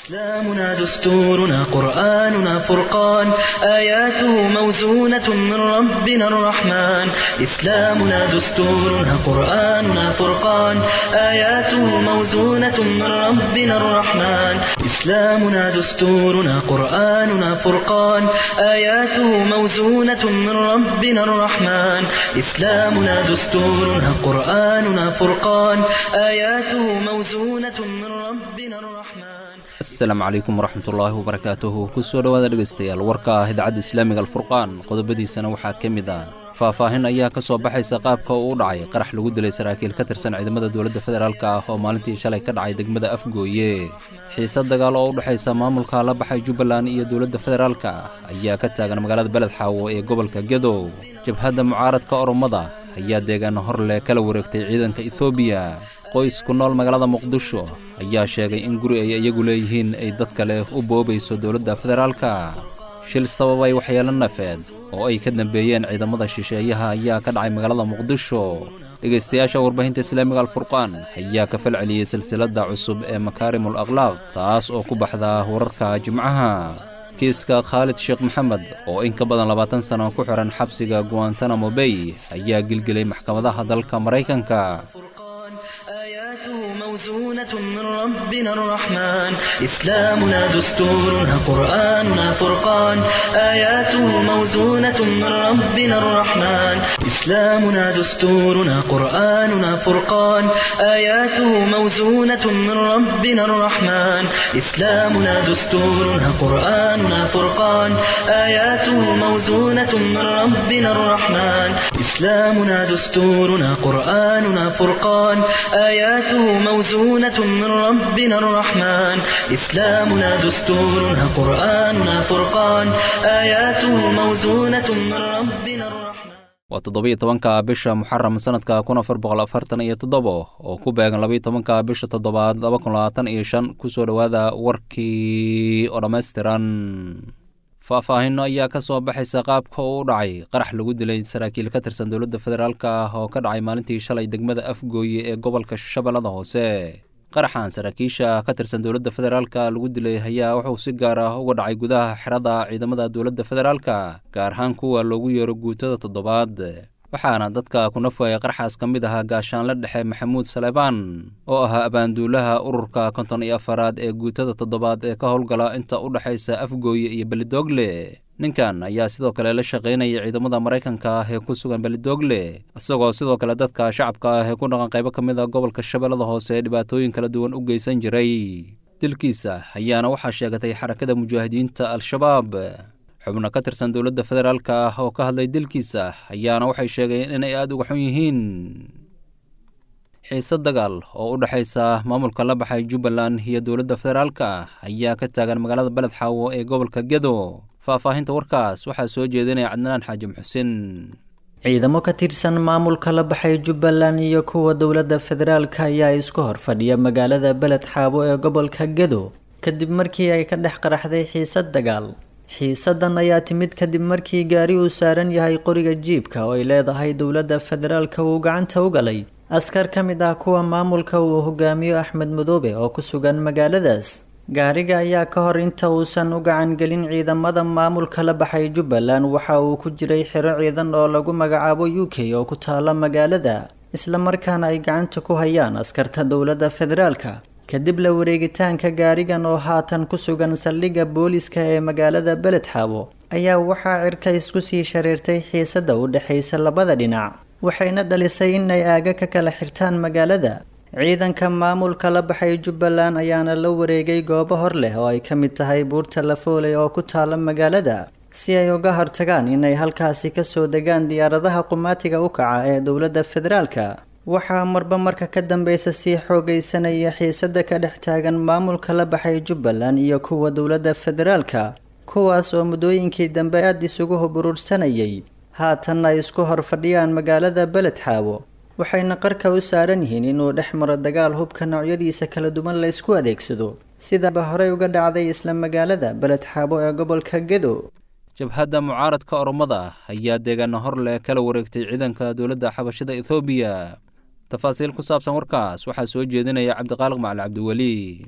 إسلامنا دستورنا قرآننا فرقان آياته موزونة من ربنا الرحمن إسلامنا دستورنا قرآننا فرقان آياته موزونة من ربنا الرحمن إسلامنا دستورنا قرآننا فرقان آياته موزونة من ربنا الرحمن إسلامنا دستورنا قرآننا فرقان آياته موزونة من ربنا الرحمن asalaamu calaykum waraxmatullaahi wabarakaatuhu kusoo dhowaada dhegaystayaal warka ah idaacadda islaamiga alfurqaan qodobadiisana waxaa ka mid ah faahfaahin ayaa ka soo baxaysa qaabka uu u dhacay qarax lagu dilay saraakiil ka tirsan ciidamada dowladda federaalk ah oo maalintii shalay ka dhacay degmada afgooye xiise dagaal oo u dhexaysa maamulka la baxay jubbaland iyo dowladda federaalka ayaa ka taagan magaalada beled xaawo ee gobolka gedow jabhadda mucaaradka oromada ayaa deegaan hor leh kala wareegtay ciidanka ethoobiya qoys ku nool magaalada muqdisho ayaa sheegay in guri ay iyagu leeyihiin ay dad kale u boobayso dowladda federaalka shil sababay waxyeelo nafeed oo ay ka dambeeyeen ciidamada shisheeyaha ayaa ka dhacay magaalada muqdisho dhegaystayaasha warbaahinta islaamiga alfurqaan ayaa ka fal celiyey silsiladda cusub ee makaarimul akhlaaq taas oo ku baxda wararka jimcaha kiiska khaalid sheekh maxamed oo in ka badan labaatan sano ku xihan xabsiga guantanamo bay ayaa gilgelay maxkamadaha dalka maraykanka آياته موزونة من ربنا الرحمن إسلامنا دستورنا قرآننا فرقان آياته موزونة من ربنا الرحمن إسلامنا دستورنا قرآننا فرقان آياته موزونة من ربنا الرحمن إسلامنا دستورنا قرآننا فرقان آياته موزونة من ربنا الرحمن إسلامنا دستورنا قرآننا فرقان آياته موزونة من ربنا الرحمن إسلامنا دستورنا قرآننا فرقان آياته موزونة من ربنا الرحمن waa toddobiyo tobanka bisha muxaram sanadka kun afar boqol afartan iyo toddobo oo ku beegan labaiyo tobanka bisha toddobaad laba kun labaatan iyo shan kusoo dhowaada warkii oo dhammaystiran faahfaahinno ayaa ka soo baxaysa qaabka uu u dhacay qarax lagu dilay saraakiil ka tirsan dowladda federaalk ah oo ka dhacay maalintii shalay degmada afgooye ee gobolka shabeellada hoose qaraxan saraakiisha ka tirsan dowladda federaalka lagu dilay ayaa wuxuu si gaar ah uga dhacay gudaha xerada ciidamada dowladda federaalka gaar ahaan kuwa loogu yeero guutada toddobaad waxaana dadka ku nafwaya qarxaas ka mid ahaa gaashaanle dhexe maxamuud saleebaan oo ahaa abaanduulaha ururka konton iyo afaraad ee guutada toddobaad ee ka howlgala inta u dhexaysa afgooye iyo belidoogle ninkan ayaa sidoo kale la shaqaynaya ciidamada maraykanka ah ee ku sugan belidoogle isagoo sidoo kale dadka shacabka ah ee ku dhaqan qaybo ka mid a gobolka shabeellada hoose dhibaatooyin kala duwan u geysan jiray dilkiisa ayaana waxaa sheegatay xarakada mujaahidiinta al-shabaab xubno ka tirsan dowladda federaalk ah oo ka hadlay dilkiisa ayaana waxay sheegeen inay aada uga xun yihiin xiise dagaal oo u dhexaysa maamulka la baxay jubbaland iyo dowladda federaalka ayaa ka taagan magaalada beled xaawo ee gobolka gedo faahfaahinta warkaas waxaa soo jeedinaya cadnaan xaajim xuseen ciidamo ka tirsan maamulka la baxay jubbaland iyo kuwa dowladda federaalka ayaa isku hor fadhiya magaalada beled xaabo ee gobolka gedo kadib markii ay ka dhex qaraxday xiisad dagaal xiisadan ayaa timid kadib markii gaari uu saaran yahay qoriga jiibka oo ay leedahay dowladda federaalka uu gacanta u galay askar ka mid ah kuwa maamulka uu hogaamiyo axmed madoobe oo ku sugan magaaladaas gaariga ayaa ka hor inta uusan u gacan gelin ciidamada maamulka la baxay jubbaland waxa uu ku jiray xiro ciidan oo lagu magacaabo u k oo ku taala magaalada islamarkaana ay gacanta ku hayaan askarta dowladda federaalka kadib la wareegitaanka gaarigan oo haatan ku sugan saldhigga booliska ee magaalada beled xaabo ayaa waxaa cirka isku sii shareertay xiisada u dhexaysa labada dhinac waxayna dhalisay inay aaga ka kala xirtaan magaalada ciidanka maamulka la baxay jubbaland ayaana la wareegay goobo hor leh oo ay ka mid tahay buurta lafooley oo ku taala magaalada si ay uga hortagaan inay halkaasi kasoo degaan diyaaradaha qumaatiga u kaca ee dowladda federaalka waxaa marba marka ka dambeysa sii xoogaysanaya xiisada ka dhex taagan maamulka la baxay jubbaland iyo kuwa dowladda federaalka kuwaas oo muddooyinkii dambe aada isugu huburuursanayay haatanna ay isku hor fadhiyaan magaalada beled xaabo waxayna qarka u saaran yihiin inuu dhex maro dagaal hubka noocyadiisa kala duwan la ysku adeegsado sidaba horey uga dhacday isla magaalada beled xaabo ee gobolka gedo jabhadda mucaaradka oromada ayaa deegaana hor leh kala wareegtay ciidanka dowladda xabashada ethoobiya tafaasiil ku saabsan warkaas waxaa soo jeedinaya cabdiqaaliq macali cabdiweli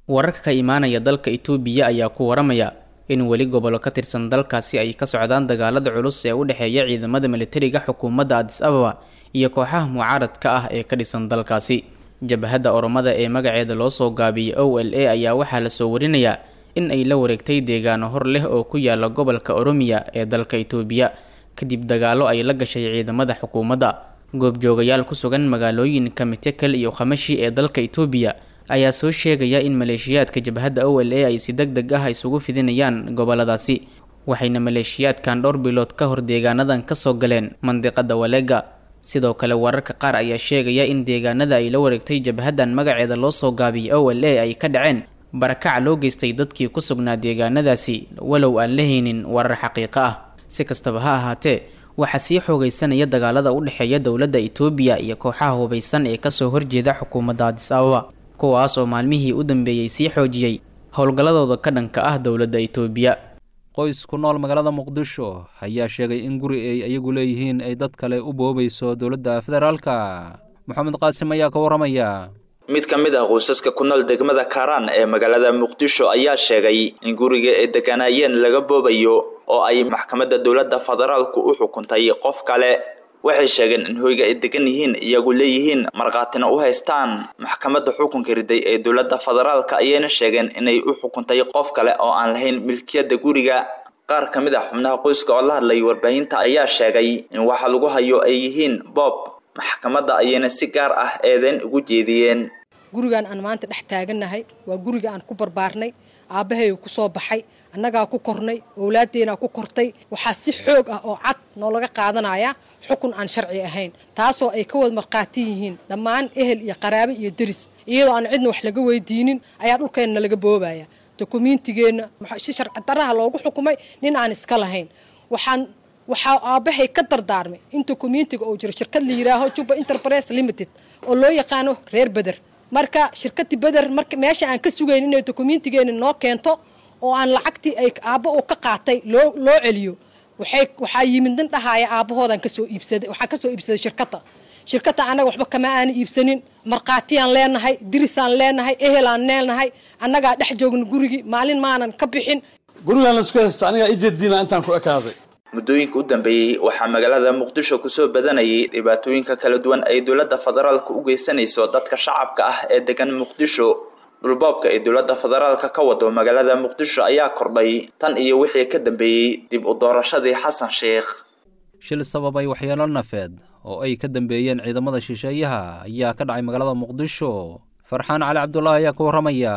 wararka ka imaanaya dalka itoobiya ayaa ku waramaya in weli gobollo ka tirsan dalkaasi ay ka socdaan dagaalada culus ee u dhexeeya ciidamada militariga xukuumadda adis ababa iyo kooxaha mucaaradka ah ee ka dhisan dalkaasi jabhadda oromada ee magaceeda loo soo gaabiyey o l a ayaa waxaa lasoo warinayaa in ay la wareegtay deegaano hor leh oo ku yaala gobolka oromiya ee dalka itoobiya kadib dagaallo ay la gashay ciidamada xukuumadda goobjoogayaal ku sugan magaalooyinka mitekel iyo khamashi ee dalka itoobiya ayaa soo sheegaya in maleeshiyaadka jabhadda o l a ay si deg deg ah isugu fidinayaan goboladaasi waxayna maleeshiyaadkan dhowr bilood ka hor deegaanadan kasoo galeen mandiqada waleega sidoo kale wararka qaar ayaa sheegaya in deegaanada ay la wareegtay jabhaddan magaceeda loo soo gaabiyey o l a ay ka dhaceen barakac loo geystay dadkii ku sugnaa deegaanadaasi walow aan la haynin warar xaqiiqo ah si kastaba ha ahaatee waxaa sii xoogaysanaya dagaalada u dhexeeya dowladda itoobiya iyo kooxaha hubaysan ee kasoo horjeeda xukuumadda adis ababa kuwaas oo maalmihii u dambeeyey sii xoojiyey howlgalladooda ka dhanka ah dowladda itoobiya qoys ku nool magaalada muqdisho ayaa sheegay in guri ay iyagu leeyihiin ay dad kale u boobayso dowladda federaalka moxamed qaasim ayaa ka waramaya mid ka mid ah qoysaska ku nool degmada kaaraan ee magaalada muqdisho ayaa sheegay in guriga ay deganaayeen laga boobayo oo ay maxkamadda dowladda federaalku u xukuntay qof kale waxay sheegeen in hoyga ay degan yihiin iyagu leeyihiin markhaatina u haystaan maxkamadda xukunka riday ee dowladda federaalka ayayna sheegeen inay u xukuntay qof kale oo aan lahayn milkiyadda guriga qaar ka mid ah xubnaha qoyska oo la hadlay warbaahinta ayaa sheegay in waxa lagu hayo ay yihiin boob maxkamadda ayayna si gaar ah eedeyn ugu jeediyeen gurigan aan maanta dhex taagannahay waa guriga aan ku barbaarnay aabbahay ku soo baxay annagaa ku kornay owlaaddeenaa ku kortay waxaa si xoog ah oo cad noolaga qaadanaya xukun aan sharci ahayn taasoo ay ka wada markhaati yihiin dhammaan ehel iyo qaraabe iyo deris iyadoo aan cidna wax laga weydiinin ayaa dhulkeenna laga boobaya dokumiintigeenna si sharci daraha loogu xukumay nin aan iska lahayn waxaan waxaa aabbahay ka dardaarmay in dokumiintiga uu jiro shirkad la yidhaaho juba enterprise limited oo loo yaqaano reer beder marka shirkadii beder marka meesha aan ka sugayn inay dokumiintigeena noo keento oo aan lacagtii ay aabba uu ka qaatay loo loo celiyo waxay waxaa yimid nin dhahaaya aabbahoodan kasoo iibsaday waxaa kasoo iibsaday shirkadda shirkadda annaga waxba kama aana iibsanin markhaatiyaan leenahay dirisaan leenahay ehelaan leenahay annagaa dhex joogna gurigii maalin maanan ka bixin gurigaan laisku haysta anigaa ijeediina intaan ku ekaaday muddooyinka u dambeeyey waxaa magaalada muqdisho kusoo badanayay dhibaatooyinka kala duwan ay dowladda federaalka u geysanayso dadka shacabka ah ee degan muqdisho dhulboobka ay dowladda federaalka ka wado magaalada muqdisho ayaa kordhay tan iyo wixii ka dambeeyey dib u doorashadii xasan sheikh shil sababay waxyeelo nafeed oo ay ka dambeeyeen ciidamada shisheeyaha ayaa ka dhacay magaalada muqdisho farxaan cali cabdulaahi ayaa ka warramaya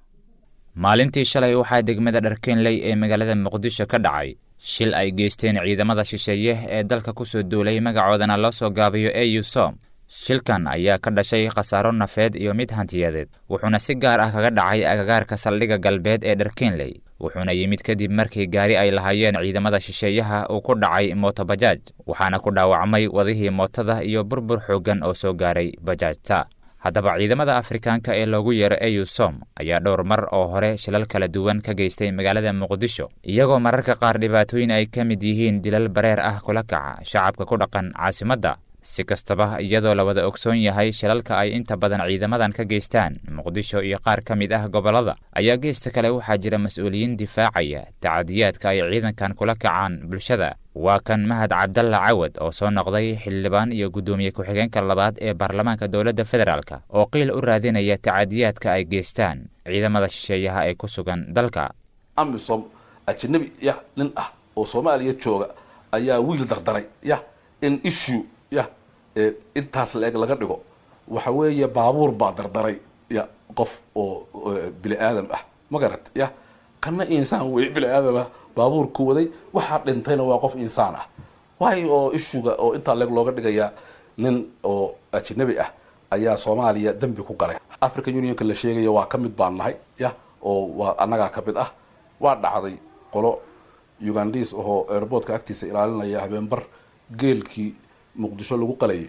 maalintii shalay waxaa degmada dharkeenley ee magaalada muqdisho ka dhacay shil ay geysteen ciidamada shisheeye ee dalka ku soo duulay magacoodana loo soo gaabiyo e usom shilkan ayaa ka dhashay khasaaro nafeed iyo mid hantiyadeed wuxuuna si gaar ah kaga dhacay agagaarka saldhigga galbeed ee dharkeenley wuxuuna yimid kadib markii gaari ay lahaayeen ciidamada shisheeyaha uu ku dhacay mootobajaaj waxaana ku dhaawacmay wadihii mootada iyo burbur xooggan oo soo gaaray bajaajta haddaba ciidamada afrikaanka ee loogu yeero eusom ayaa dhowr mar oo hore shilal kala duwan ka geystay magaalada muqdisho iyagoo mararka qaar dhibaatooyin ay ka mid yihiin dilal bareer ah kula kaca shacabka ku dhaqan caasimadda si kastaba iyadoo la wada ogsoon yahay shilalka ay inta badan ciidamadan ka geystaan muqdisho iyo qaar ka mid ah gobollada ayaa geesta kale waxaa jira mas-uuliyiin difaacaya tacadiyaadka ay ciidankan kula kacaan bulshada waa kan mahad cabdalla cawad oo soo noqday xildhibaan iyo guddoomiye ku-xigeenka labaad ee baarlamaanka dowladda federaalk oo qiil u raadinaya tacadiyaadka ay geystaan ciidamada shisheeyaha ee ku sugan dalka amisom ajnabi yah nin ah oo soomaaliya jooga ayaa wiil dardaray yah in issue yah intaas la-eg laga dhigo waxa weeye baabuur baa dardaray ya qof oo bini aadam ah ma garat yah kana insaan wey bini aadam ah baabuurku waday waxaa dhintayna waa qof insaan ah waay oo ishuga oo intaa leeg looga dhigayaa nin oo ajnabi ah ayaa soomaaliya dembi ku galay african unionka la sheegaya waa ka mid baan nahay yah oo waa annagaa ka mid ah waa dhacday qolo ugandis oo airboortka agtiisa ilaalinaya habeenbar geelkii muqdisho lagu qalayay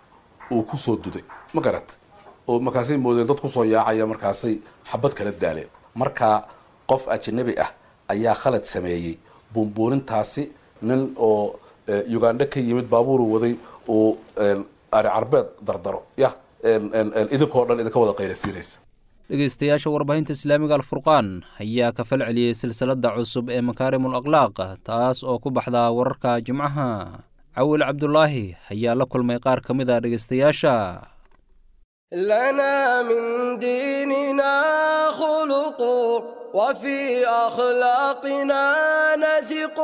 uu kusoo duday ma garat oo markaasay moodeen dad kusoo yaacaya markaasay xabad kala daaleen markaa qof ajnabi ah ayaa khalad sameeyey buunbuunintaasi nin oo uganda ka yimid baabuuru waday uu ari carbeed dardaro yah idinkoo dhan idinka wada qaylasiinaysa dhegeystayaasha warbaahinta islaamiga alfurqaan ayaa ka fal celiyey silsiladda cusub ee makaarimul akhlaaq taas oo ku baxda wararka jimcaha cawil cabdulaahi ayaa la kulmay qaar ka mid a dhegeystayaasha لنا من ديننا خلق وفي أخلاقنا نثق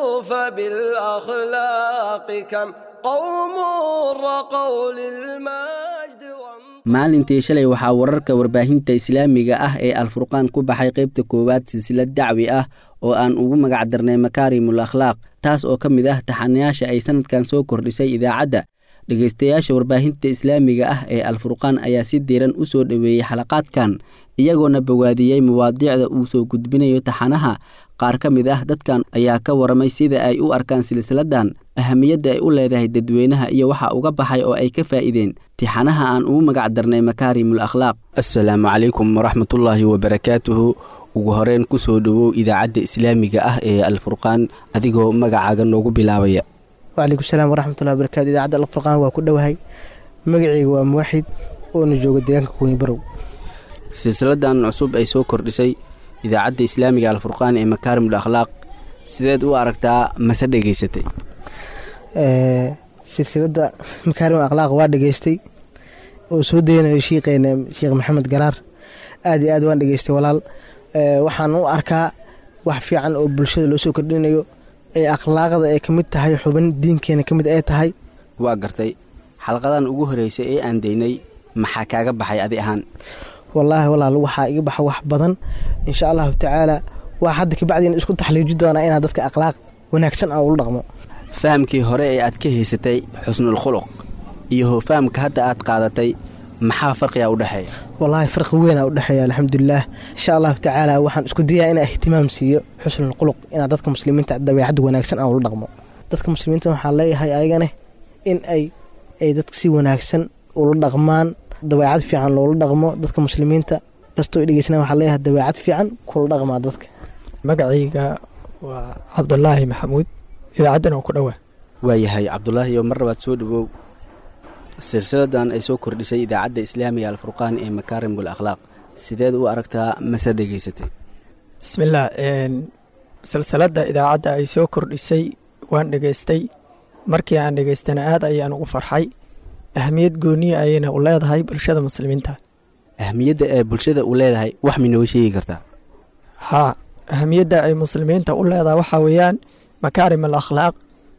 فبالأخلاق كم قوم رقوا للمجد maalintii shalay waxaa wararka warbaahinta islaamiga ah ee alfurqaan ku baxay qaybta koowaad silsilad dacwi ah oo aan ugu magac darnay makaarimul akhlaaq taas oo ka mid ah taxanayaasha ay sanadkan soo kordhisay idaacadda dhegaystayaasha warbaahinta islaamiga ah ee alfurqaan ayaa si diiran u soo dhoweeyey xalaqaadkan iyagoona bawaadiyey mawaadiicda uu soo gudbinayo taxanaha qaar ka mid ah dadkan ayaa ka waramay sida ay u arkaan silsiladan ahamiyadda ay u leedahay dadweynaha iyo waxa uga baxay oo ay ka faa'iideen tixanaha aan ugu magac darnay makaarimul akhlaaq assalaamu calaykum waraxmatullaahi wabarakaatuhu ugu horeyn ku soo dhowow idaacadda islaamiga ah ee alfurqaan adigoo magacaaga noogu bilaabaya wcalaykum salaam waraxmatullahi wabarakatu idaacadda alfurqaan waa ku dhowahay magaceyga waa muwaxid oona jooga deegaanka kuweyni barow silsiladan cusub ay soo kordhisay idaacadda islaamiga alfurqaan ee makaarimul akhlaaq sideed u aragtaa mase dhegaysatay silsiladda makaarim akhlaaq waa dhegaystay oo soo daynayo shiiqeena sheekh maxamed garaar aad iyo aad waan dhegaystay walaal waxaan u arkaa wax fiican oo bulshada loo soo kordhinayo ee akhlaaqda ay ka mid tahay xubin diinkeena ka mid ay tahay waa gartay xalqadan ugu horreysay ee aan daynay maxaa kaaga baxay adi ahaan wallaahi walaal waxaa iga baxa wax badan insha allahu tacaala waa hadda kabacdiina isku taxliiji doonaa inaad dadka akhlaaq wanaagsan aan ula dhaqmo fahamkii hore ee aad ka haysatay xusnul khuluq iyo fahamka hadda aad qaadatay maxaa farqiga u dhexeeya wallaahi farqi weynaa u dhexeeya alxamdulilaah insha allahu tacaala waxaan isku dayaa inaa ihtimaam siiyo xusnul khuluq inaad dadka muslimiinta dabeecadda wanaagsan aan ula dhaqmo dadka muslimiinta waxaa leeyahay ayagane in ay ay dadka si wanaagsan ula dhaqmaan dabeecad fiican loola dhaqmo dadka muslimiinta kastoo dhegeysana waxaa leeyahay dabeecad fiican kula dhaqmaa dadka magacayga waa cabdulaahi maxamuud idaacaddan oo ku dhowaa waayahay cabdulaahi oo mar labaad soo dhowow silsiladan ay soo kordhisay idaacadda islaamiga alfurqaan ee makaarimul akhlaaq sideed u aragtaa mase dhegaysatay bismillaah silsiladda idaacadda ay soo kordhisay waan dhegaystay markii aan dhegaystana aad ayaan ugu farxay ahamiyad gooniya ayayna u leedahay bulshada muslimiinta ahamiyadda ee bulshada u leedahay wax minooga sheegi kartaa haa ahamiyadda ay muslimiinta u leedahay waxaa weeyaan makaarim al akhlaaq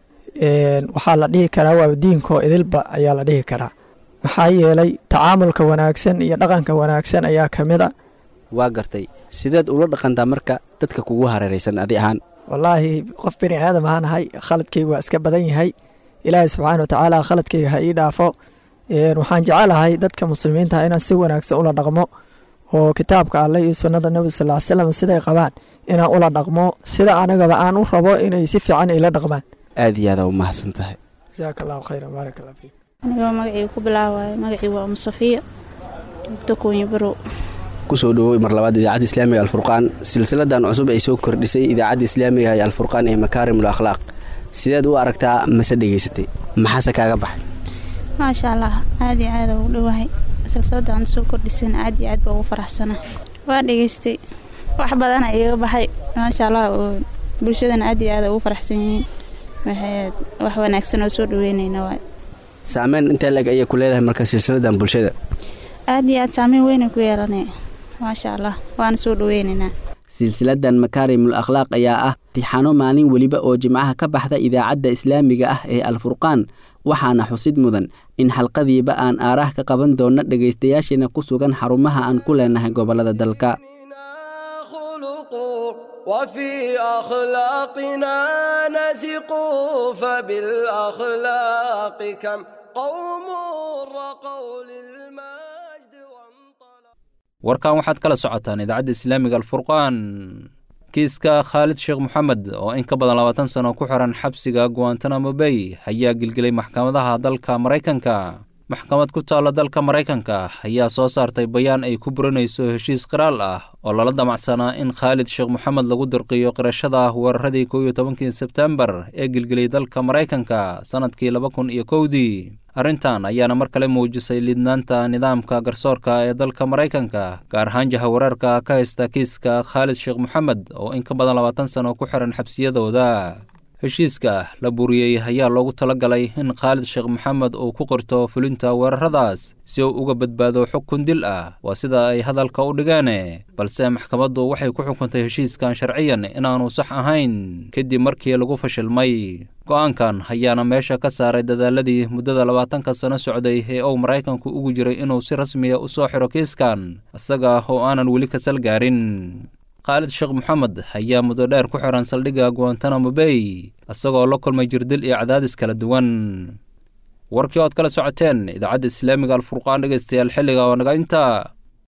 waxaa la dhihi karaa waa diinkoo idilba ayaa la dhihi karaa maxaa yeelay tacaamulka wanaagsan iyo dhaqanka wanaagsan ayaa ka mid a waa gartay sideed ula dhaqantaa marka dadka kugu hareeraysan adi ahaan wallaahi qof bini aadam ahaan ahay khaladkayga waa iska badan yahay ilaahay subxaana wa tacaala khaladkayga ha ii dhaafo waxaan jecelahay dadka muslimiinta inaan si wanaagsan ula dhaqmo oo kitaabka alleh iyo sunnada nebi sal ly slam siday qabaan inaan ula dhaqmo sida anagaba aan u rabo inay si fiican ila dhaqmaan aad iyo aadaa u mahadsan tahay jasaaka allahu khayran baarak allah fiik anigoo magacii ku bilaawaayo magacii waa umu safiya joogto kuunyo barow kusoo dhowey mar labaad idaacadda islaamiga alfurqaan silsiladan cusub ay soo kordhisay idaacadda islaamiga ee alfurqaan ee makaarimul akhlaaq sideed u aragtaa mase dhegaysatay maxaase kaaga baxay maasha allah aad iyo aada ugu dhowahay silsiladaan soo kordhisana aad iyo aad baa ugu faraxsana waa dhegaystay wax badana iiga baxay maasha allah oo bulshadana aad iyo aada ugu faraxsan yihiin waxay wax wanaagsan oo soo dhaweynayna waay saameyn intee leg ayay ku leedahay marka silsiladan bulshada aad iyo aad saameyn weynay ku yeelanay maasha allah waana soo dhaweynaynaa silsiladan makaarimul akhlaaq ayaa ah tixano maalin weliba oo jimcaha ka baxda idaacadda islaamiga ah ee alfurqaan waxaana xusid mudan in xalqadiiba aan aaraah ka qaban doonno dhegaystayaasheena ku sugan xarumaha aan ku leenahay gobollada dalka وفي أخلاقنا نثق فبالأخلاق كم قوم رقوا للمجد warkan waxaad kala socotaan idaacadda islaamiga alfurqaan kiiska khaalid sheekh moxamed oo in ka badan labaatan sano ku xiran xabsiga guantanamo bay ayaa gilgilay maxkamadaha dalka maraykanka maxkamad ku taalla dalka maraykanka ayaa soo saartay bayaan ay ku burinayso heshiis qiraal ah oo lala damacsanaa in khaalid sheekh moxamed lagu dirqiyo qirashada weeraradii kow iyo tobankii sebtembar ee gilgilay dalka maraykanka sannadkii laba kun iyo kowdii arrintan ayaana mar kale muujisay liidnaanta nidaamka garsoorka ee dalka maraykanka gaar ahaan jahawareerka ka haysta kiiska khaalid sheekh moxamed oo in ka badan labaatan sano ku xiran xabsiyadooda heshiiska la buriyey ayaa loogu talagalay in khaalid sheekh moxamed uu ku qorto fulinta weeraradaas si uu uga badbaado xukun dil ah waa sida ay hadalka u dhigeen balse maxkamaddu waxay ku xukuntay heshiiskan sharciyan inaanu sax ahayn kadib markii lagu fashilmay go-aankan ayaana meesha ka saaray dadaaladii muddada labaatanka sano socday ee uu maraykanku ugu jiray inuu si rasmiya u soo xiro kiiskan isaga oo aanan weli kasal gaarin khaalid sheekh moxamed ayaa muddo dheer ku xiran saldhigga guantanamo bay isagoo la kulmay jirdil iyo cadaadis kala duwan warkii ood kala socoteen idaacadda islaamiga alfurqaan dhegeystayaal xilliga oo naga inta